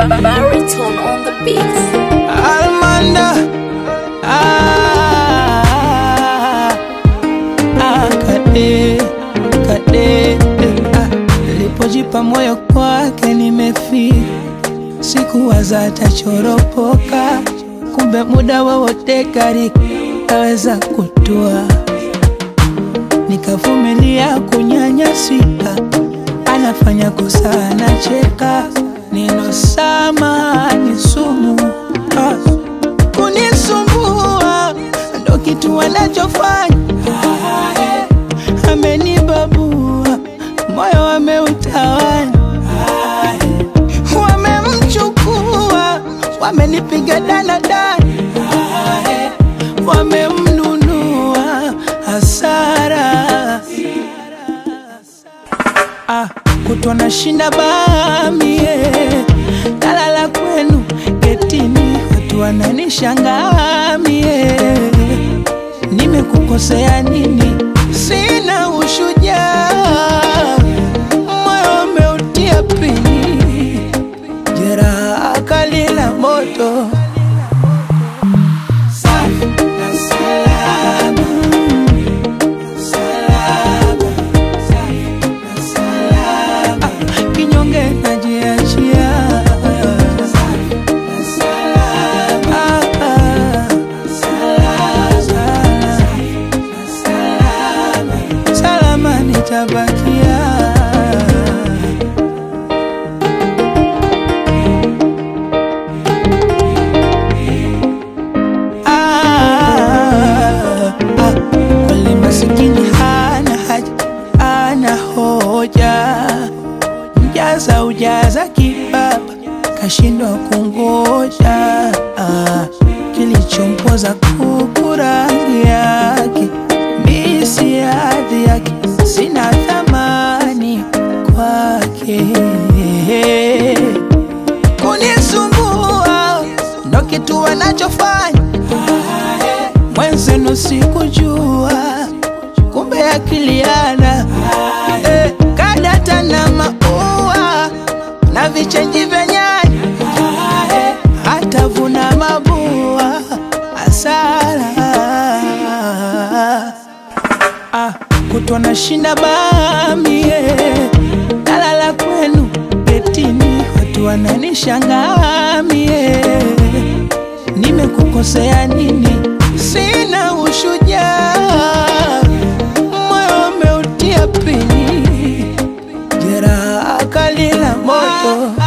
Baritone on the beat. Almanda ah, ah, kade kade ah, nilipojipa moyo kwake nimefika, sikuwaza atachoropoka, kumbe muda wowote gari aweza kutua, nikavumilia kunyanyasika, anafanya kosa anacheka, neno sama ni sumu ah kunisumbua ndo kitu wanachofanya amenibabua moyo wameutawanya wamemchukua wamenipiga danadani wamemnunua hasara ah, kutwa na shinda bamie talala kwenu getini watu wananishangaa mie nimekukosea nini sina ushujaa moyo umeutia pini jeraha kali la moto Safi na salama, salama, safi na salama. kinyonge najiachia salama nitabakia Ah, ah, kweli masikini hana haja ana hoja mjaza ujaza kibaba kashindwa kungoja ah, kilichompoza kuku rangi yake misi hadhi yake sina thamani kwake kunisumbua ndo kitu wanachofanya mwenzenu sikujua kumbe akiliana eh, kadata na maua na vichenji vya nyanya eh, hatavuna mabua asara ah, kutwa na shinda bamie talala kwenu getini watu wananishangaa mie nimekukosea nini sina ushujaa moyo umeutia pini jeraha kali la moto